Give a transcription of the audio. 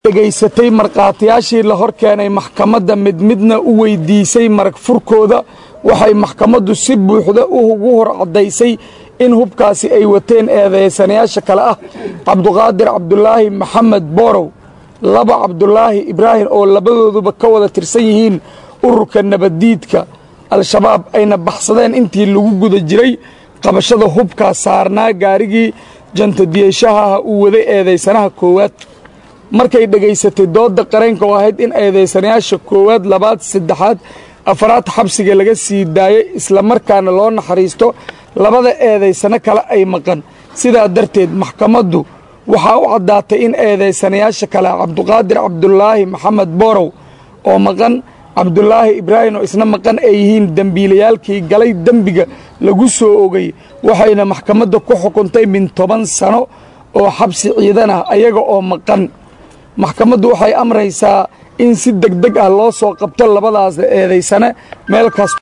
dhegaysatay markhaatiyaashii la hor keenay maxkamadda mid midna u weydiisay marag furkooda waxay maxkamaddu si buuxda ugu hor caddaysay in hubkaasi ay wateen eedeysanayaasha kale ah cabduqaadir cabdulaahi maxamed boorow laba cabdulaahi ibraahim oo labadooduba ka wada tirsan yihiin ururka nabaddiidka al-shabaab ayna baxsadeen intii lagu guda jiray qabashada hubkaa saarnaa gaarigii jantadiyeeshaha uu waday eedeysanaha koowaad markay dhegaysatay doodda qareenka oo ahayd in eedeysanayaasha koowaad labaad saddexaad afaraad xabsiga laga sii daayay islamarkaana loo naxariisto labada eedaysano kale ay maqan sidaa darteed maxkamaddu waxaa u caddaatay in eedaysanayaasha kale cabduqaadir cabdulaahi maxamed boorow oo maqan cabdulaahi ibraahim oo isna maqan ay yihiin dembiilayaalkii galay dembiga lagu soo ogay waxayna maxkamadda ku xukuntay min toban sano oo xabsi ciidan ah ayaga oo maqan maxkamaddu waxay amraysaa in si deg deg ah loo soo qabto labadaas eedaysane meel kasta